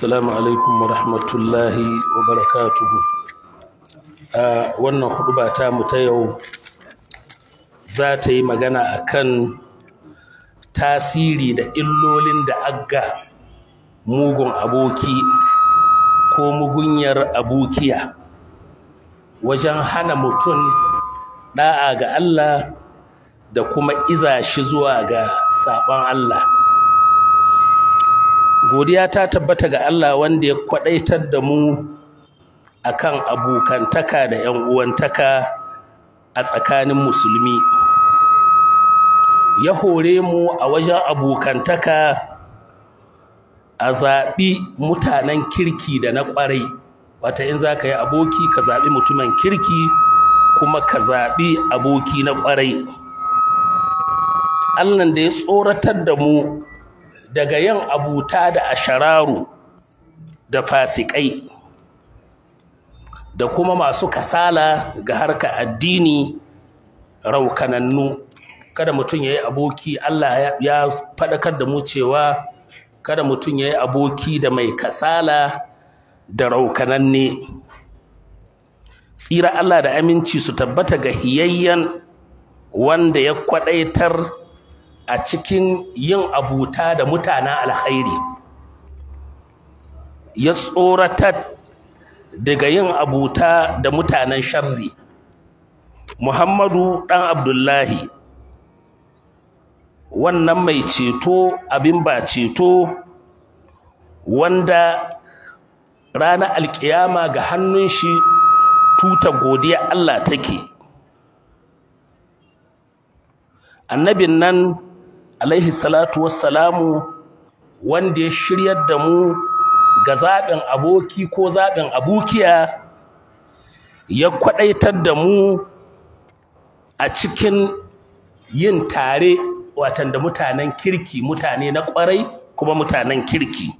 Assalamu alaikum wa rahmatullahi wa barakatuhu. A wannan huɗuba ta mu ta yau za ta yi magana akan tasiri da illolin da agga mugun aboki ko mugunyar abokiya wajen hana mutum ɗa'a ga Allah da kuma iza shi zuwa ga saɓon Allah. godiya ta tabbata ga Allah wanda ya kwadaitar da mu akan abokantaka da ƴan uwantaka a tsakanin musulmi ya hore mu a wajen abokantaka a zaɓi mutanen kirki da na ƙwarai wata in za ka yi aboki ka zaɓi mutumin kirki kuma ka zaɓi aboki na ƙwarai Allah da ya tsoratar da mu daga yin abuta da ashararu da fasikai da kuma masu kasala ga harka addini raukanannu kada mutum ya yi aboki Allah ya faɗakar da mu cewa kada mutum ya yi aboki da mai kasala da raukananne tsira Allah da aminci su tabbata ga hiyayyen wanda ya kwaɗaitar a cikin yin abuta da mutanen alkhairi ya tsoratar daga yin abuta da mutanen sharri Muhammadu ɗan Abdullahi wannan mai ceto abin ba ceto wanda ranar alkiyama ga hannun shi tuta godiya Allah take annabin nan alaihi salatu wassalamu wanda ya shiryar da mu ga zaɓin aboki ko zaɓin abokiya ya kwaɗaitar da mu a cikin yin tare watan da mutanen kirki mutane na ƙwarai kuma mutanen kirki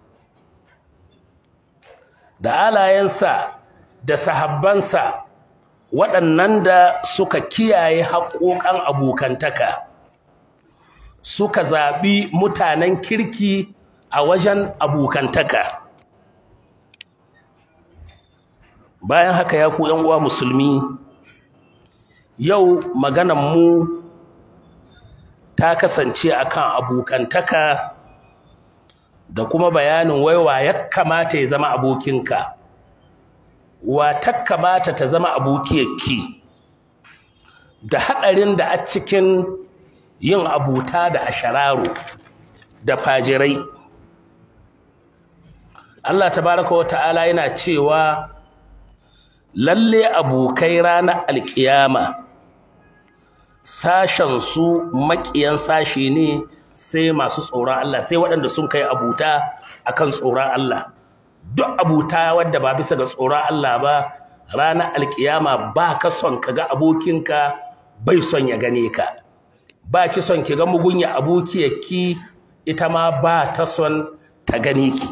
da alayensa da sahabbansa waɗannan da suka kiyaye haƙoƙan abokantaka suka zaɓi mutanen kirki a wajen abokantaka bayan haka ya ku uwa musulmi yau mu ta kasance akan abokantaka da kuma bayanin waiwa ya kamata ya zama abokinka wa ta kamata ta zama abokiyarki da haɗarin da a cikin yin abuta da ashararu da fajirai Allah tabaraka wa ta'ala yana cewa lalle abokai ranar alkiyama sashen su makiyan sashi ne sai masu tsoron Allah sai waɗanda sun kai abuta akan tsoron Allah duk abuta wadda ba bisa ga tsoron Allah ba ranar alkiyama ba ka son ka ga abokinka bai son ya gane ka ba ki son ki ga mugunya abokiyarki ita ma ba ta son ta gane ki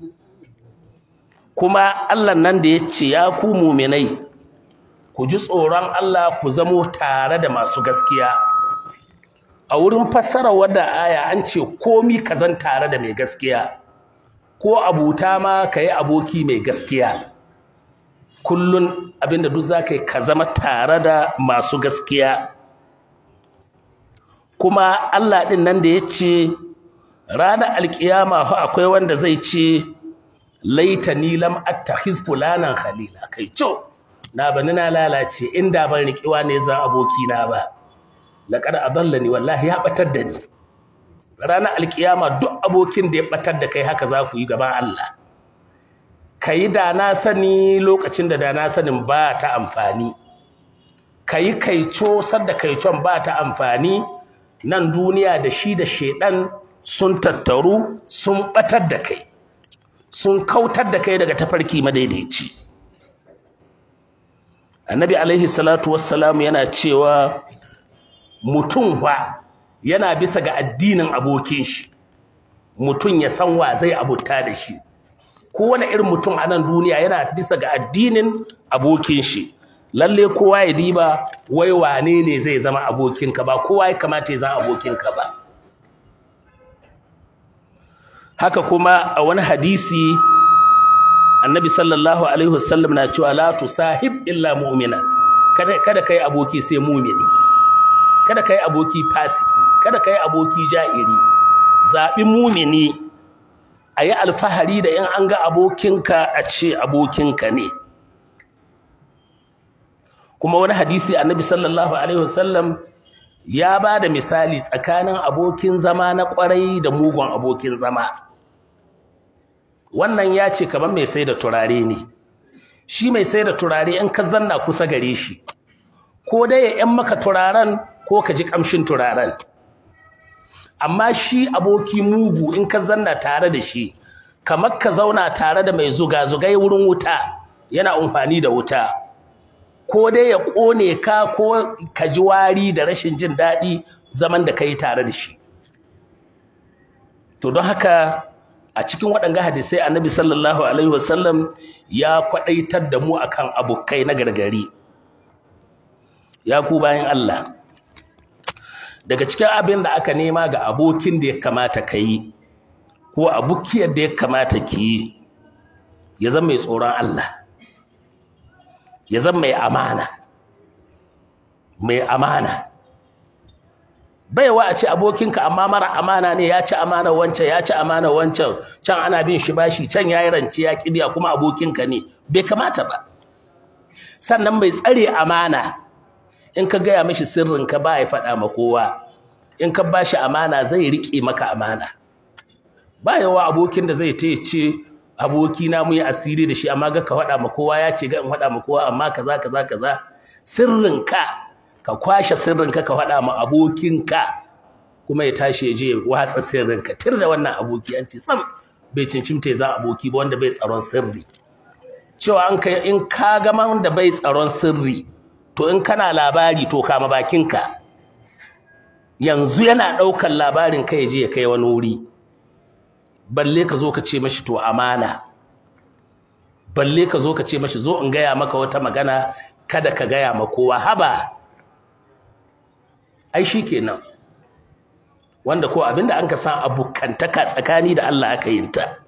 kuma Allah nan da ya ce ya ku muminai ku ji tsoron Allah ku zamo tare da masu gaskiya a wurin fassara wadda aya an ce komi ka zan tare da mai gaskiya ko abuta ma ka yi aboki mai gaskiya kullun abinda duk za ka yi ka zama tare da masu gaskiya kuma Allah ɗin nan da ya ce ranar alkiyama fa akwai wanda zai ce laita ni lam attakhiz fulanan khalila kai co na bani na lalace inda ban riƙiwa ne zan aboki na ba laqad adallani wallahi ya batar da ni ranar alkiyama duk abokin da ya batar da kai haka za ku yi gaban Allah kayi da na sani lokacin da da na sanin ba ta amfani kayi kaico sadda kaicon ba ta amfani nan duniya da shi da shedan sun tattaru sun batar da kai sun kautar da kai daga tafarki madaidaici annabi alaihi salatu wassalamu yana cewa mutum wa yana bisa ga addinin abokin shi mutum ya san wa zai abuta da shi kowane irin mutum a nan duniya yana bisa ga addinin abokin shi lalle kowa ya diba wai wane ne zai zama abokinka ba kowa ya kamata ya zama abokinka ba haka kuma a wani hadisi annabi sallallahu alaihi wasallam na cewa la tusahib illa mu'mina kada kada kai aboki sai mu'mini kada kai aboki fasiki kada kai aboki ja'iri zabi mu'mini ayi alfahari da in an ga abokinka a ce abokinka ne kuma wani hadisi annabi sallallahu alaihi wasallam ya ba da misali tsakanin abokin zama na kwarai da mugun abokin zama wannan ya ce kamar mai sai da turare ne shi mai sai da turare in ka zanna kusa gare shi ko dai ya yan maka turaren ko ka ji kamshin turaren amma shi aboki mugu in ka zanna tare da shi kamar ka zauna tare da mai zuga-zugai wurin wuta yana amfani da wuta ko dai ya ƙone ka ko ka ji wari da rashin jin daɗi zaman da ka yi tare da shi to don haka a cikin waɗanga hadisai annabi sallallahu alaihi wasallam ya kwaɗaitar da mu akan abokai na gargari ya ku bayan Allah daga cikin abin da aka nema ga abokin da ya kamata ka yi ko abukiyar da ya kamata ki yi ya zama mai tsoron Allah ya zama mai amana mai amana baiwa a ce abokinka amma mara amana ne ya ci amana wancan ya ci amana wancan can ana bin shi bashi can ya yi rance ya kibiya kuma abokinka ne bai kamata ba sannan mai tsare amana in ka gaya mishi sirrinka ba ya faɗa ma kowa in ka ba shi amana zai riƙe maka amana ba yawa abokin da zai ta ce abokina mu yi asiri da shi amma ga ka faɗa ma kowa ya ce ga in faɗa ma kowa amma kaza kaza kaza sirrinka ka kwashe sirrinka ka faɗa ma abokinka kuma ya tashi ya je watsa sirrinka tir da wannan aboki an ce sam bai cincimta ya za aboki ba wanda bai tsaron sirri cewa an kai in ka ga da bai tsaron sirri to in kana labari to kama bakinka yanzu yana ɗaukar labarin kai ya je ya kai wani wuri balle ka zo ka ce mashi to amana balle ka zo ka ce mashi zo in gaya maka wata magana kada ka gaya ma kowa haba ai shi kenan wanda ko abinda an ka san abukantaka tsakani da Allah aka yin ta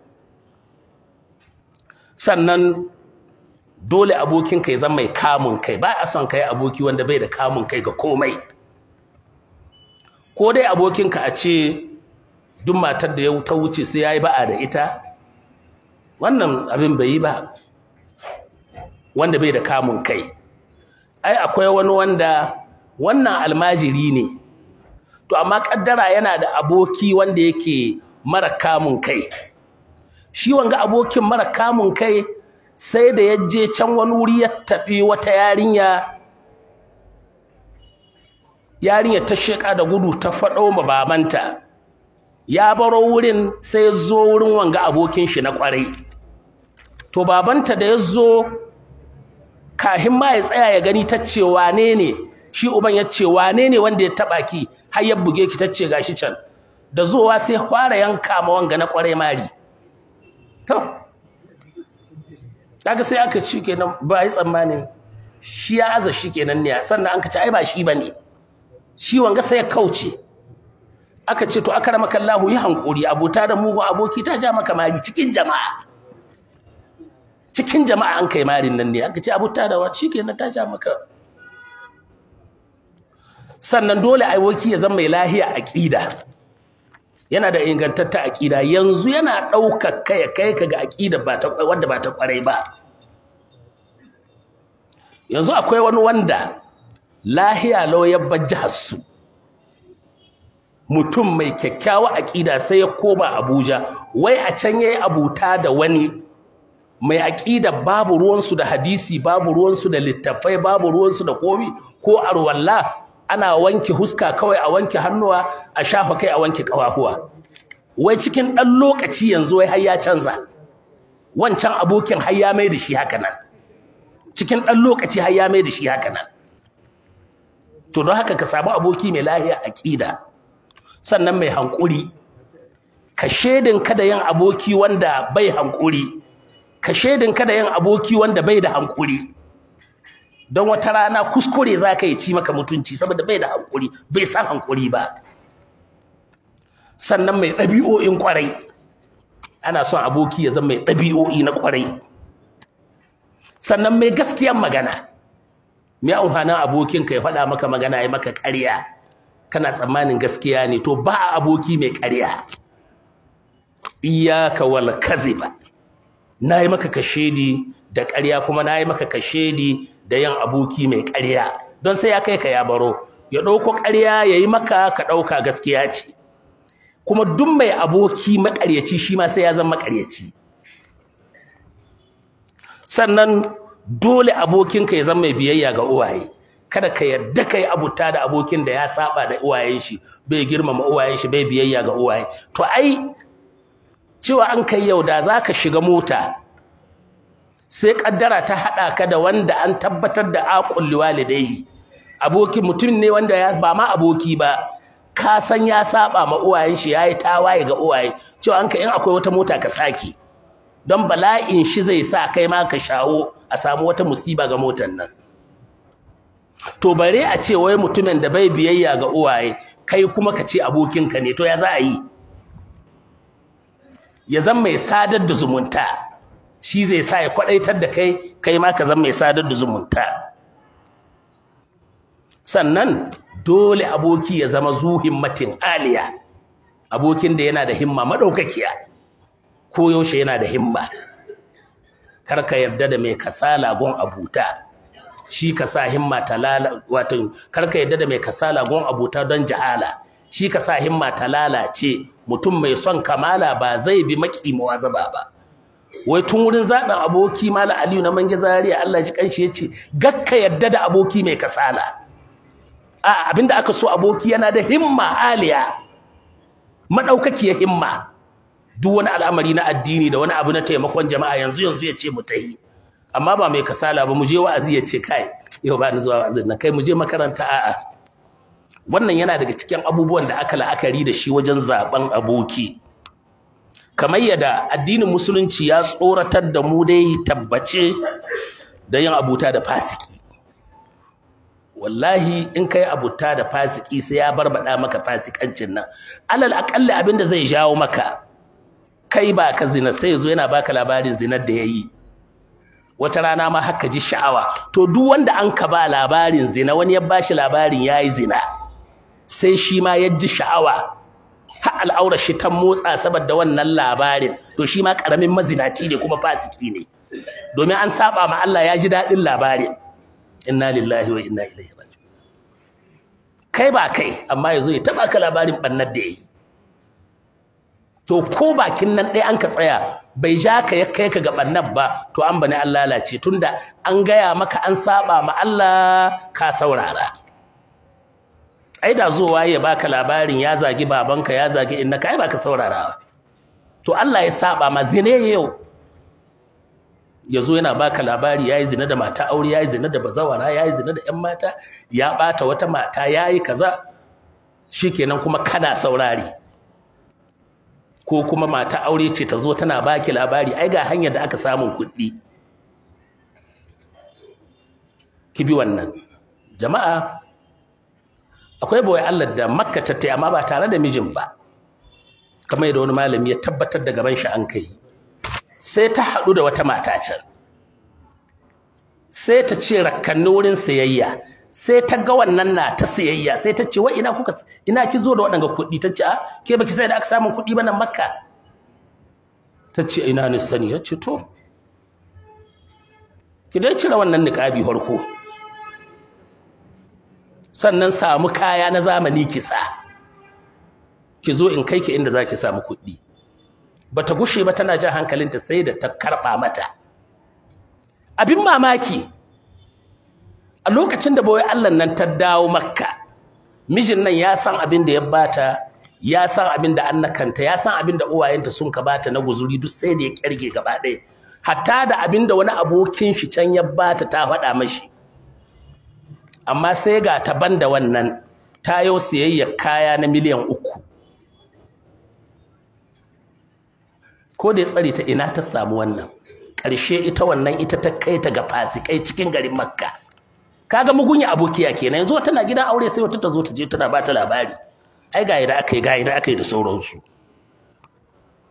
sannan dole abokinka ya zama mai kamun kai ba a son kai aboki wanda bai da kamun kai ga komai ko dai abokinka a ce duk matar da ya ta wuce sai ya yi ba'a da ita wannan abin bai yi ba wanda bai da kamun kai ai akwai wani wanda wannan almajiri ne to amma kaddara yana da aboki wanda yake mara kamun kai shi wanga abokin mara kamun kai sai da ya je can wani wuri ya tafi wata yarinya yarinya ta sheka da gudu ta faɗo ma babanta ya baro wurin sai ya zo wurin wanga abokin shi na kwarai to babanta da ya zo kahin ma ya tsaya ya gani ta ce wane ne shi uban ya ce wane ne wanda ya taba ki har ya buge ki ta ce gashi can da zuwa sai fara yanka ma wanga na kwarai mari to kaga sai aka ci kenan ba yi tsammanin shi ya aza shi kenan ne sannan an ka ce ai ba shi bane shi wanga sai ya kauce aka ce to aka ramaka Allah yi hankuri abota da mugun aboki ta ja maka mari cikin jama'a cikin jama'a an kai marin nan ne aka ce abota da wa shikenan ta ja maka sannan dole aboki ya zama mai lahiya aqida yana da ingantatta aqida yanzu yana daukar kai kai ka ga aqida ba ta wanda ba ta kwarai ba yanzu akwai wani wanda lahiya law ya bajja su mutum mai kyakkyawa aƙida sai ya koma Abuja wai a can yayi abuta da wani mai aƙida babu ruwansu da hadisi babu ruwansu da littafai babu ruwansu da komi ko arwalla ana wanke huska kawai a wanke hannuwa a shafa kai a wanke ƙafafuwa wai cikin ɗan lokaci yanzu wai har ya canza wancan abokin har ya mai da shi haka nan cikin ɗan lokaci har ya mai da shi haka nan to don haka ka samu aboki mai lahiya aƙida sannan mai hankuri ka shedin kada yin aboki wanda bai hankuri ka shedin kada yin aboki wanda bai da hankuri don wata rana kuskure za ka yi ci maka mutunci saboda bai da hankuri bai san hankuri ba sannan mai ɗabi'o'in ƙwarai ana son aboki ya zama mai ɗabi'o'i na ƙwarai sannan mai gaskiyar magana mai amfanin abokinka ya faɗa maka magana ya maka ƙarya kana tsammanin gaskiya ne to ba aboki mai ƙarya iyaka wal kaziba na yi maka kashedi da ƙarya kuma na yi maka kashedi da yin aboki mai ƙarya don sai ya kai ka ya baro ya ɗauko ƙarya ya yi maka ka ɗauka gaskiya ce kuma duk mai aboki maƙaryaci shi ma sai ya zama maƙaryaci sannan dole abokinka ya zama mai biyayya ga uwaye kada ka yarda kai abuta da abokin da ya saba da uwayen shi bai girmama uwayen shi bai biyayya ga uwaye to ai cewa an kai yau da zaka shiga mota sai kaddara ta hada ka da wanda an tabbatar da aqul liwalidayhi aboki mutum ne wanda ya ba ma aboki ba ka san ya saba ma uwayen shi yayi tawaye ga uwaye cewa an kai in akwai wata mota ka saki don bala'in shi zai sa kai ma ka shawo a samu wata musiba ga motar nan to bare a ce wai mutumin da bai biyayya ga uwaye kai kuma ka ce abokinka ne to ya za a yi ya zan mai sadar da zumunta shi zai sa ya kwadaitar da kai kai ma ka zan mai sadar da zumunta sannan dole aboki ya zama zu himmatin aliya abokin da yana da himma madaukakiya ko yaushe yana da himma kar ka yarda da mai kasala gon abuta shi ka sa himma ta lala wato kar ka yarda da mai kasala gon abuta don jahala shi ka sa himma ta lalace mutum mai son kamala ba zai bi maki muwazaba ba wai tun wurin zaɓin aboki mala aliyu na mange zaria Allah ji kanshi yace gakka yarda da aboki mai kasala a abinda aka so aboki yana da himma aliya madaukakiyar himma duk wani al'amari na addini da wani abu na taimakon jama'a yanzu yanzu ya ce mu tahi amma ba mai kasala ba mu je wa'azi ya ce kai yau ba ni zuwa wa'azin nan kai mu je makaranta a'a wannan yana daga cikin abubuwan da aka la'akari da shi wajen zaben aboki kamar yadda addinin musulunci ya tsoratar da mu dai tabbace da yin abuta da fasiki wallahi in kai abuta da fasiki sai ya barbada maka fasikancin nan alal aqalli abinda zai jawo maka kai ba ka zina sai yazo yana baka labarin zinar da yayi wata rana ma haka ji sha'awa to duk wanda an ka ba labarin zina wani ya bashi labarin yayi zina sai shi ma ya ji sha'awa har al'aurar shi ta motsa saboda wannan labarin to shi ma karamin mazinaci ne kuma fasiki ne domin an saba ma Allah ya ji dadin labarin inna lillahi wa inna ilaihi raji'un kai ba kai amma yazo ya taba ka labarin bannar da yayi to ko bakin nan ɗaya an ka tsaya bai ja ka ya kai ka ga bannar ba to an bani Allah lalace tunda an gaya maka an saba ma Allah ka saurara ai da zuwa ya baka labarin ya zagi babanka ya zagi innaka ai baka saurarawa to Allah ya saba ma zine yau yazo yana baka labari yayi zina da mata aure yayi zina da bazawara yayi zina da ƴan mata ya bata wata mata yayi kaza shikenan kuma kana saurari ko kuma mata aure ce ta zo tana baki labari ai ga hanyar da aka samu kuɗi ki bi wannan jama'a akwai boye Allah da Makka ta tayi amma ba tare da mijin ba kamar yadda wani malami ya tabbatar da gaban shi an kai sai ta haɗu da wata mata can sai ta ce rakkanni wurin sayayya sai ta ga wannan na ta sayayya sai ta ce wa ina kuka ina ki zo da waɗanga kuɗi ta ce a ke baki sai da aka samu kuɗi ba nan Makka ta ce ina ni sani ya ce to ki dai cire wannan niƙabi farko sannan samu kaya na zamani ki sa ki zo in kai ki inda zaki samu kuɗi bata gushe ba tana jan hankalinta sai da ta karɓa mata abin mamaki a lokacin da bawai Allah nan ta dawo makka mijin nan ya san abin da ya bata ya san abin da annakanta ya san abin da uwayenta sun ka bata na guzuri duk sai da ya kyarge gaba ɗaya hatta da abin da wani abokin shi can ya bata ta faɗa mashi amma sai ga ta banda wannan ta yau siyayyar kaya na miliyan uku ko da ya tsare ta ina ta samu wannan ƙarshe ita wannan ita ta kai ta ga fasikai cikin garin makka kaga mugunya abokiya kenan yanzu tana gidan aure sai wata ta zo ta je tana ba ta labari ai ga yadda aka yi ga yadda aka yi da sauransu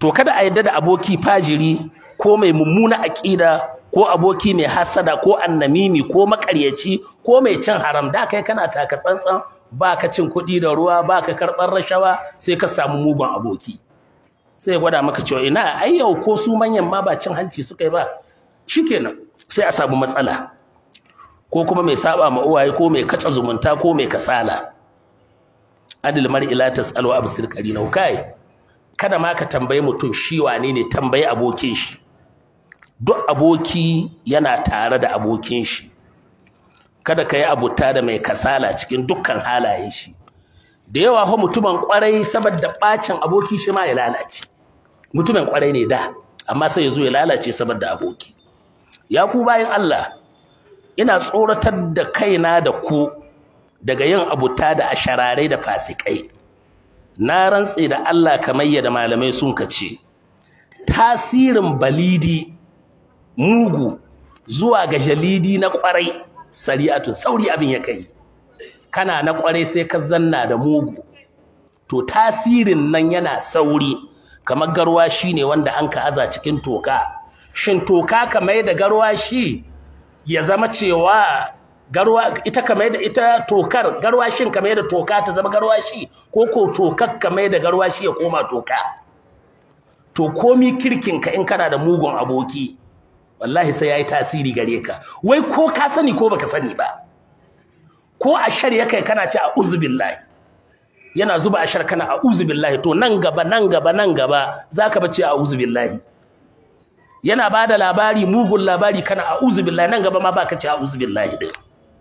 to kada a yadda da aboki fajiri ko mai mummuna aƙida ko aboki mai hasada ko annamimi ko makaryaci ko mai cin haram da kai kana taka tsantsan ba ka cin kuɗi da ruwa ba ka karɓar rashawa sai ka samu mugun aboki sai ya gwada maka cewa ina ai yau ko su manyan ma ba cin hanci suka yi ba shikenan sai a samu matsala ko kuma mai saba ma uwaye ko mai kaca zumunta ko mai kasala adil mar'i la tasalu absir qarina kai kada ma ka tambayi mutum shi wane ne tambayi abokin shi duk aboki yana tare da abokin shi kada ka yi abuta da mai kasala cikin dukkan halayen shi da yawa fa mutumin kwarai saboda bacin aboki shi ma ya lalace mutumin kwarai ne da amma sai ya zo ya lalace saboda aboki ya ku bayan Allah ina tsoratar da kaina da ku daga yin abuta da ashararai da fasikai na rantse da Allah kamar yadda malamai sun kace tasirin balidi mugu zuwa ga jalidi na kwarai sari'atun sauri abin ya kai kana na kwarai sai ka zanna da mugu to tasirin nan yana sauri kamar garwashi ne wanda an ka aza cikin toka shin toka kamar da garwashi ya zama cewa garwa ita kamar da ita tokar garwashin kamar da toka ta zama garwashi ko ko tokar kamar da garwashi ya koma toka to komi kirkin ka in kana da mugun aboki wallahi sai yayi tasiri gare ka wai ko ka sani ko baka sani ba ko a shari'a kai kana ci a'udhu billahi yana zuba ashar kana a'udhu billahi to nan gaba nan gaba nan gaba zaka bace a'udhu billahi yana bada labari mugun labari kana a'udhu billahi nan gaba ma baka ce a'udhu billahi din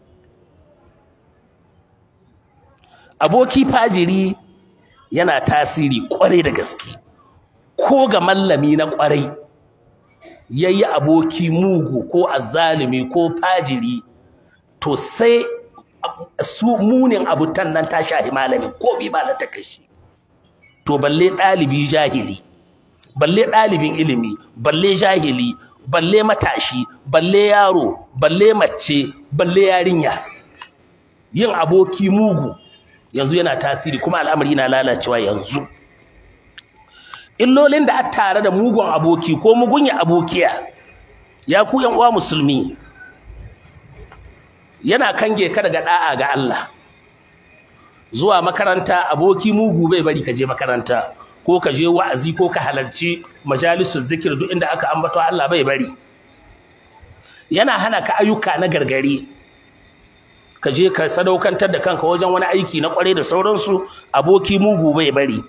aboki fajiri yana tasiri kwarai da gaske ko ga mallami na kwarai yayi aboki mugu ko azzalimi ko fajiri to sai su munin abutan nan ta shahi malami ko bi ba ta kashi to balle ɗalibi jahili balle ɗalibin ilimi balle jahili balle matashi balle yaro balle mace balle yarinya yin aboki mugu yanzu yana tasiri kuma al'amari na lalacewa yanzu illolin da a tare da mugun aboki ko mugunya abokiya ya ku yan uwa musulmi yana kange ka daga da'a ga Allah zuwa makaranta aboki mugu bai bari ka je makaranta ko ka je wa'azi ko ka halarci majalisun zikir duk inda aka ambato Allah bai bari yana hana ka ayyuka na gargari ka je ka sadaukantar da kanka wajen wani aiki na kware da sauransu aboki mugu bai bari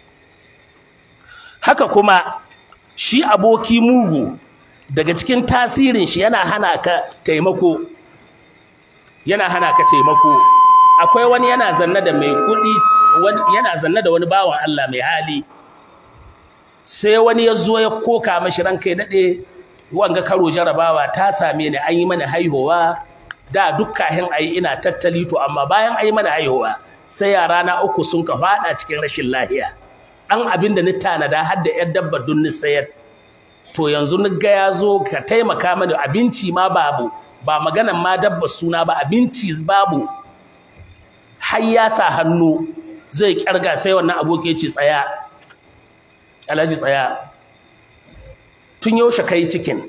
haka kuma shi aboki mugu daga cikin tasirin shi yana hana ka taimako yana hana ka taimako akwai wani yana zanna da mai kuɗi yana zanna da wani bawan Allah mai hali sai wani ya zo ya koka mashi ranka ya daɗe wanga karo jarabawa ta same ni an yi mana haihuwa da duk kahin ayi ina tattali to amma bayan ayi mana haihuwa sai yara na uku sun ka fada cikin rashin lahiya dan abin da ni tanada har da yar dabba dun ni sayar to yanzu ni ga yazo ka taimaka mani abinci ma babu ba maganan ma dabba suna ba abinci babu har ya sa hannu zai kyarga sai wannan aboki ya ce tsaya alhaji tsaya tun yaushe kai cikin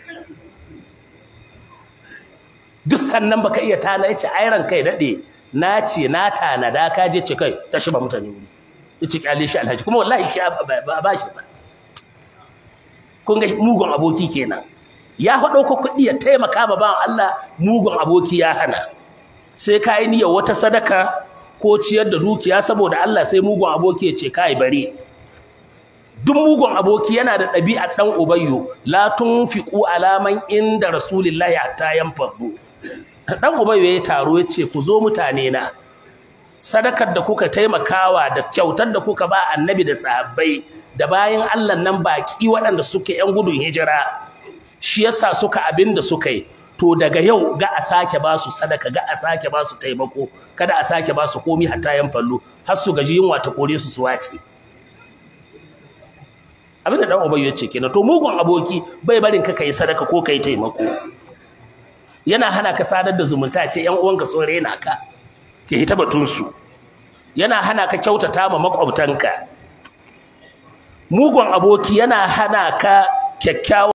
duk sannan baka iya tana yace ai ran kai dade na ce na tanada ka je ce kai ta shi ba mutane wuri yace kyale shi alhaji kuma wallahi shi ba ba shi ba kun ga mugun aboki kenan ya faɗo ko kuɗi ya taimaka ma ba Allah mugun aboki ya hana sai kai niyyar wata sadaka ko ciyar da dukiya saboda Allah sai mugun aboki ya ce kai bare duk mugun aboki yana da ɗabi'a ɗan ubayyu la tunfiqu alaman inda rasulillahi hatta yanfadu dan ubayyu ya taro ya ce ku zo mutane na sadakar da kuka taimakawa da kyautar da kuka ba annabi da sahabbai da bayan Allah nan baki waɗanda suke yan gudun hijira shi yasa suka abin da suka yi to daga yau ga a sake ba su sadaka ga a sake ba su taimako kada a sake ba su komi hatta yan fallo har su gaji yunwa ta kore su su wace abin da dan ubayyu ya ce kenan to mugun aboki bai barin ka kai sadaka ko kai taimako yana hana ka sadar da zumunta ce ƴan uwanka sun rena ka ke hita batun su yana hana ka kyautata ma makwabtanka mugun aboki yana hana ka kyakkyawan